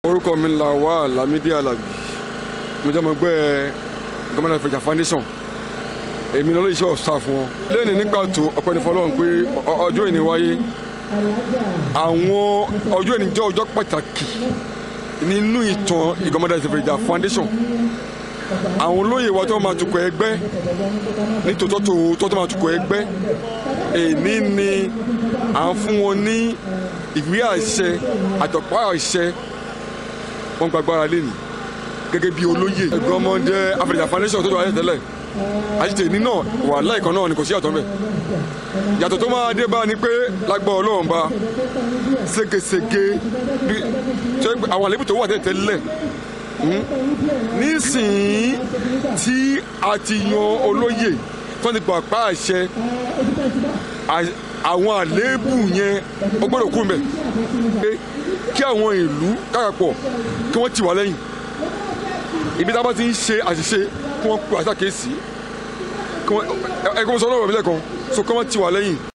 orúkọ mi là wà Lámídì Àlàbí mo jẹ́ ọmọ ẹgbẹ́ gómìnà ìfẹ̀jà foundation èmi lọ́lọ́ iṣẹ́ ọ̀sà fún wọn. lẹ́yìn nígbà tó ọpẹ́ ní fọlọ́run pé ọjọ́ ìní wáyé àwọn ọjọ́ ìní jẹ́ ọjọ́ pàtàkì nínú ìtàn ìgbọ́mọdé ìfẹ̀jà foundation àwọn olóyè wa tó máa tukọ̀ ẹgbẹ́ ní tòótọ́ tó tó máa tukọ̀ ẹgbẹ́ èní ni à ń fún wọn ní ìwé àṣẹ àtọ̀pá àṣẹ wọn gbàgbára lẹ́nu gẹ́gẹ́ bí olóyè ẹgbẹ́ ọmọdé Africa foundation tó tó wáyé tẹ́lẹ̀ àṣìṣe ní náà wà láìkan náà ni kò sí àtọ́ mbẹ́ yàtọ̀ tó máa dé bá ni pé lágbọ́ ọlọ́run bá ségesège àwọn àlébù tó wà tẹ́lẹ̀ nísìnyí tí a ti yan olóyè tó ti pàpà àṣẹ àwọn àléébù yẹn ó gbọ́dọ̀ kú mbẹ̀ kí àwọn ìlú káàpọ̀ kí wọ́n tì wá lẹ́yìn ibi tá a bá ti ń ṣe àṣìṣe kí wọ́n pe àṣàkíyèsí ẹgbẹ́ sọ lọ́wọ́ mi lẹ́kan so kí wọ́n tì wá lẹ́yìn.